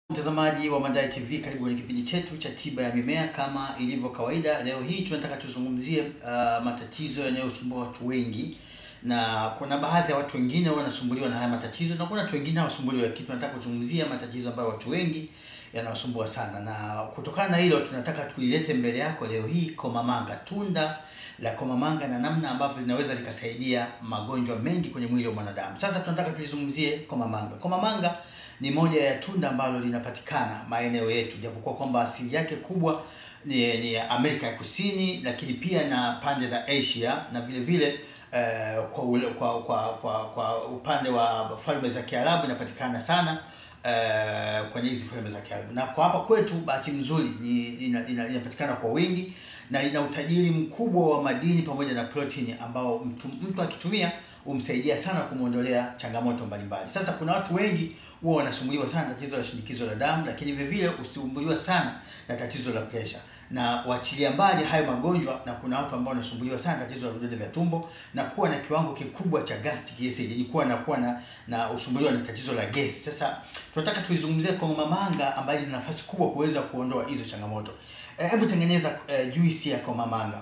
Mtazamaji wa Mandai TV, karibu kwenye kipindi chetu cha tiba ya mimea. Kama ilivyo kawaida, leo hii tunataka tuzungumzie uh, matatizo yanayosumbua watu wengi, na kuna baadhi ya watu wengine wanasumbuliwa na haya matatizo na kuna watu wengine hawasumbuliwi, lakini tunataka kuzungumzia matatizo ambayo watu wengi yanawasumbua sana, na kutokana na hilo tunataka tuilete mbele yako leo hii komamanga, tunda la komamanga na namna ambavyo linaweza likasaidia magonjwa mengi kwenye mwili wa mwanadamu. Sasa tunataka tulizungumzie komamanga. Komamanga ni moja ya tunda ambalo linapatikana maeneo yetu, japokuwa kwamba asili yake kubwa ni, ni Amerika ya Kusini, lakini pia na pande za Asia na vile vile eh, kwa, ule- kwa, kwa, kwa, kwa upande wa falme za Kiarabu inapatikana sana eh, kwenye hizi falme za Kiarabu, na kwa hapa kwetu bahati nzuri ni- lina- lina- linapatikana kwa wingi na lina utajiri mkubwa wa madini pamoja na protini ambao mtu, mtu akitumia humsaidia sana kumwondolea changamoto mbalimbali. Sasa kuna watu wengi huwa wanasumbuliwa sana na tatizo la shinikizo la damu, lakini vile vile usumbuliwa sana na tatizo la presha na waachilia mbali hayo magonjwa, na kuna watu ambao wanasumbuliwa sana na tatizo la vidonda vya tumbo na kuwa na kiwango kikubwa cha gastric acid, yani kuwa na kuwa na na usumbuliwa na tatizo la gesi. Sasa tunataka tuizungumzie komamanga ambayo ina nafasi kubwa kuweza kuondoa hizo changamoto. Eh, Hebu tengeneza eh, juisi ya komamanga.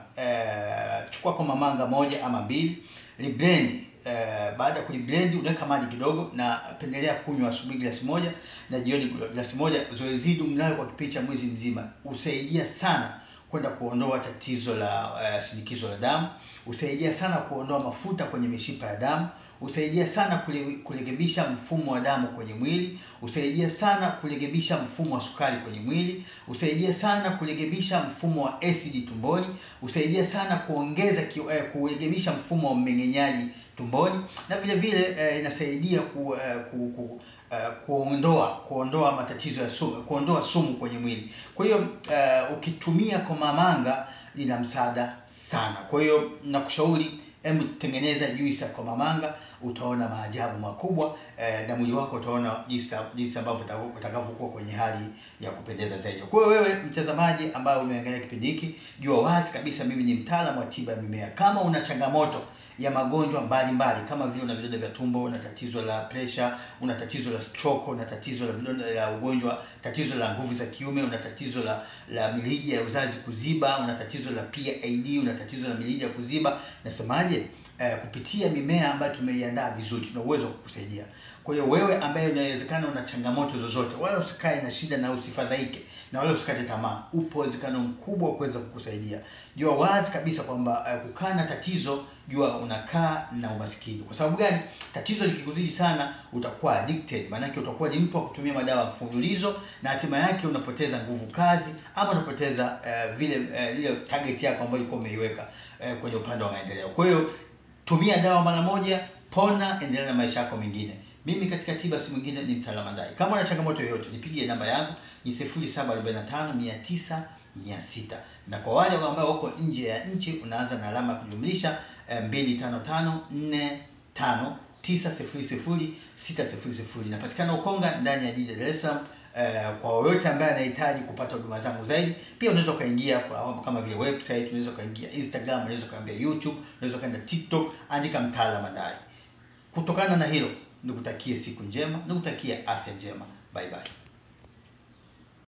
Eh, chukua komamanga moja ama mbili, liblend Eh, baada ya kuliblend unaweka maji kidogo, na pendelea kunywa asubuhi glasi moja na jioni glasi moja. Zoezi hili mnalo kwa kipindi cha mwezi mzima, husaidia sana kwenda kuondoa tatizo la uh, shinikizo la damu, husaidia sana kuondoa mafuta kwenye mishipa ya damu, husaidia sana kule- kurekebisha mfumo wa damu kwenye mwili, husaidia sana kurekebisha mfumo wa sukari kwenye mwili, husaidia sana kurekebisha mfumo wa acid tumboni, husaidia sana kuongeza ki, eh, kurekebisha mfumo wa mmeng'enyaji tumboni na vile vile eh, inasaidia ku, eh, ku, ku, eh, kuondoa kuondoa matatizo ya sumu, kuondoa sumu kwenye mwili. Kwa hiyo eh, ukitumia komamanga lina msaada sana. Kwa hiyo nakushauri hebu tengeneza juisi ya komamanga, utaona maajabu makubwa eh, na mwili wako utaona jinsi jinsi ambavyo uta- utakavyokuwa kwenye hali ya kupendeza zaidi. Kwa hiyo wewe mtazamaji ambaye umeangalia kipindi hiki, jua wazi kabisa mimi ni mtaalamu wa tiba ya mimea. Kama una changamoto ya magonjwa mbalimbali kama vile una vidonda vya tumbo, una tatizo la pressure, una tatizo la stroke, una tatizo la vidonda la ugonjwa, tatizo la nguvu za kiume, una tatizo la la mirija ya uzazi kuziba, una tatizo la PID, una tatizo la mirija kuziba, nasemaje? Eh, kupitia mimea ambayo tumeiandaa vizuri, tuna uwezo wa kukusaidia. Kwa hiyo wewe ambaye unawezekana una changamoto zozote, wala usikae na shida na usifadhaike na wala usikate tamaa, upo uwezekano mkubwa wa kuweza kukusaidia. Jua wazi kabisa kwamba uh, kukaa na tatizo, jua unakaa na umaskini. Kwa sababu gani? Tatizo likikuzidi sana, utakuwa addicted, maanake utakuwa ni mtu wa kutumia madawa mfululizo, na hatima yake unapoteza nguvu kazi ama unapoteza uh, vile uh, ile target yako ambayo ulikuwa umeiweka uh, kwenye upande wa maendeleo. Kwa hiyo tumia dawa mara moja, pona, endelea na maisha yako mengine. Mimi katika tiba si mwingine ni mtaalamu Mandai. Kama una changamoto yoyote, nipigie namba yangu ni 0745 900 600, na kwa wale ambao wako nje ya nchi unaanza na alama ya kujumlisha eh, 255 45 900 600. Napatikana Ukonga ndani ya jiji la Dar es Salaam. Eh, kwa yoyote ambaye anahitaji kupata huduma zangu zaidi, pia unaweza ukaingia kwa kama vile website, unaweza ukaingia Instagram, unaweza ukaingia YouTube, unaweza ukaenda TikTok, andika mtaalamu Mandai. Kutokana na hilo, nikutakie siku njema, nikutakie afya njema. Bye bye.